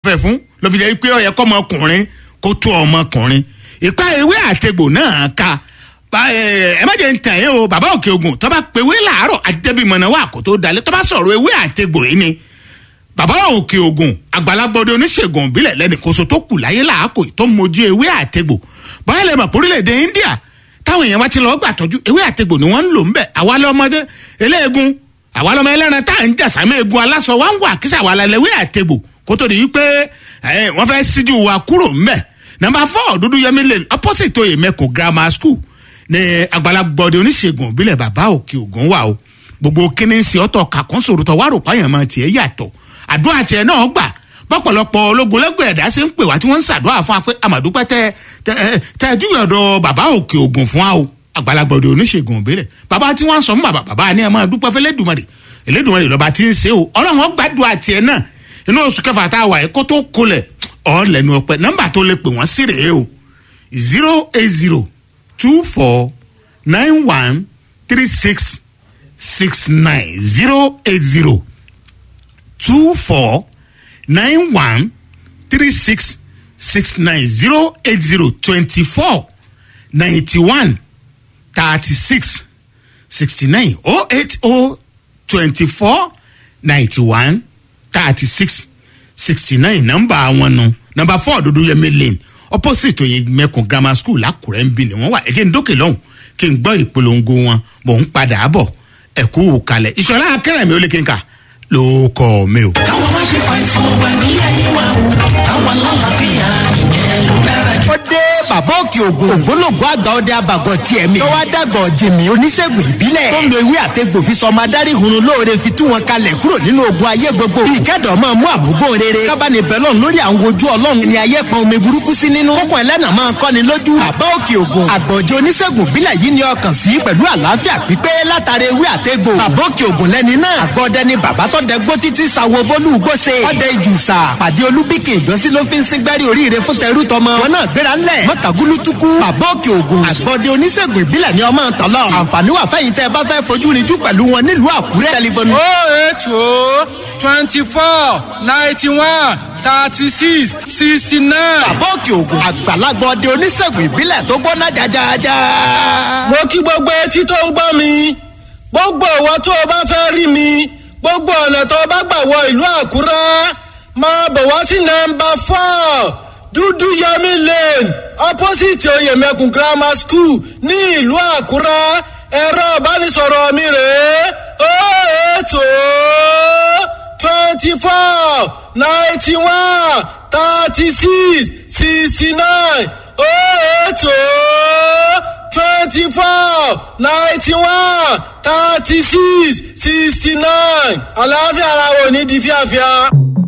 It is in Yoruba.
fẹ́ fún ló fi jẹ́ pé ó yẹ kọ́ ọmọkùnrin kó tó ọmọkùnrin ìpa ewé àtegbò náà ka Ba- ẹ ẹ má jẹ́ ń tàn yín o bàbá òkè ogun tó bá pe ewé làárọ̀ àjẹbímọ̀nà wà kó tó dalẹ̀ tó bá sọ̀rọ̀ ewé àtegbò yìí ni bàbá òkè ogun àgbàlagbọdẹ oníṣègùn ìbílẹ̀ lẹ́nìkóso tó kù láyé làákò tó mojú ewé àtegbò báyìí lè mọ̀ pé orílẹ̀-èdè India táwọn èèyàn wá ti lọ́ọ́ gbà tọ́jú ewé àtegbò ni wọ́n ń lò ń bẹ̀ àwa lọ́mọdé eléegun àwa lọ́mọ ẹlẹ́ran tá à ń jàsámẹ́ egun aláṣọ wá ń wà kí sàwa la lẹ́wé àtegbò kó tó di wípé ẹ, wọ́n fẹ́ síjú wa kúrò ń bẹ̀ nàmbà fọ́ dúdú yẹmí lane opposite oyè mẹ́kọ̀ grammar school ní àgbàlagbọdẹ oníṣègùn ìbílẹ̀ bàbá òkè ògùn wà o gbogbo kíní ń ṣe ọ̀tọ̀ kàkún sòrò tọ̀ wárò páyàn máa tiẹ̀ yàtọ̀ àdúrà tiẹ̀ náà gbà bọ́pọ̀lọpọ̀ ológun lẹ́gbẹ̀ẹ́ ẹ̀dá ṣe ń pè wá tí wọ́n ń ṣàdúrà fún wa pé àmàdúpẹ́ tẹ tẹ ẹ, tẹ ẹ dúró ọ̀dọ̀ bàbá òkè ògùn fún wa o àgbàlagbọdẹ oníṣègùn ìbílẹ̀ bàbá tí wọ́n sọ fún bàbá bàbá ni ẹ máa dúpẹ́ fẹ́ lẹ́dùnmọ̀rì Elédùmarè lọ́ba tí ń ṣe o ọlọ́run ó gbàdúrà tiẹ̀ náà inú oṣù kẹfà tá a wà yìí kó tó kolẹ̀ ọ̀ lẹ́nu ọpẹ́ nọ́mbà tó lè pè wọ́n sí rèé o zero eight zero two four nine one three six six nine zero eight zero two four nine one three six six nine zero eight zero twenty four ninety one thirty six sixty nine oh eight oh twenty four ninety one thirty six sixty nine nọ́mbà àwọn nu nọ́mbà four dúdú yẹmi lane opposite oyin mẹkùn grammar school lákùrẹ́ ń bí ni wọ́n wà ẹ̀jẹ̀ ń dókè lọ́hùn kí n gbọ́ ìpolongo wọn mò ń padà bọ̀ ẹ̀kú kalẹ̀ ìṣọ̀lá akẹ́rẹ̀mí ó lè kí n kà ló kọ́ mi o. káwọn má ṣe fàìsàn wà ní ayé wa o káwọn lálàáfíà ìyẹn ló dára jù. ó dé bàbá òkè ògùn ògbólógbò àgbà ọdẹ abàgọ tiẹ̀ mi. tọ́wọ́ dàgọ̀ jìmì oníṣègùn ìbílẹ̀. tó ń lo ewé àtegbò fi sọmọ adarí hunrun lóore fi tú wọn kalẹ̀ kúrò nínú ogun ayé gbogbo. bí ìkẹ́dọ̀ máa mú àmúgbó rere. kábàánì bẹ́lọ̀ lórí àwọn ojú ọlọ́run ni ayé pọn omi burúkú sí nínú. kókó ẹlẹ́nà máa kọ́ni lójú. bàbá òkè ògùn àgbọ̀jẹ̀ oníṣègùn ìbílẹ̀ yìí ni ọkàn sí pẹ̀lú àlàáfíà pípé látara ewé àtegbò. bàbá òkè ògùn lẹ́ni náà. àgọ́dẹ ni bàbá tó dẹ gbó títí sawo bólú gbóse. ọdẹ ìjùsà pàdé olúbíkì ìjọsí ló fi ń síngbẹ́rì oríire fún tẹrú tọmọ. wọn náà gbéra ńlẹ̀ mọ́tàgúlútukú bàbá òkè ògùn àgbọ̀dẹ oníṣègùn ìbílẹ̀ ni ọmọ tọ́lọ̀. àǹfààní wà fẹ́yìn tẹ́ ẹ bá fẹ́ fojú rinjú pẹ̀lú wọn nílùú àkúrẹ́. tẹlifóònù oh eight oh twenty four ninety one thirty six sixty nine. bàbá òkè ògùn àgbàlagbà ọdẹ oníṣègùn ìbílẹ̀ tó gbóná jajaja. mo kí gbogbo etí tó ń gbọ́ mi gbogbo ìwọ tó o bá fẹ́ rí mi gbogbo ọ̀nà tó o bá gbà wọ ìlú àkúrẹ́ máa bọ̀ wá sí nọmba four dúdú yẹmi lane opposite oyèmẹkùn grammar school ní ìlú àkúrẹ́ ẹ̀rọ ìbánisọ̀rọ̀ mi rèé ó ètò twenty four ninety one thirty six sixty nine ó ètò twenty four ninety one thirty six sixty nine àlàáfíà ara wo ní di fíafíà.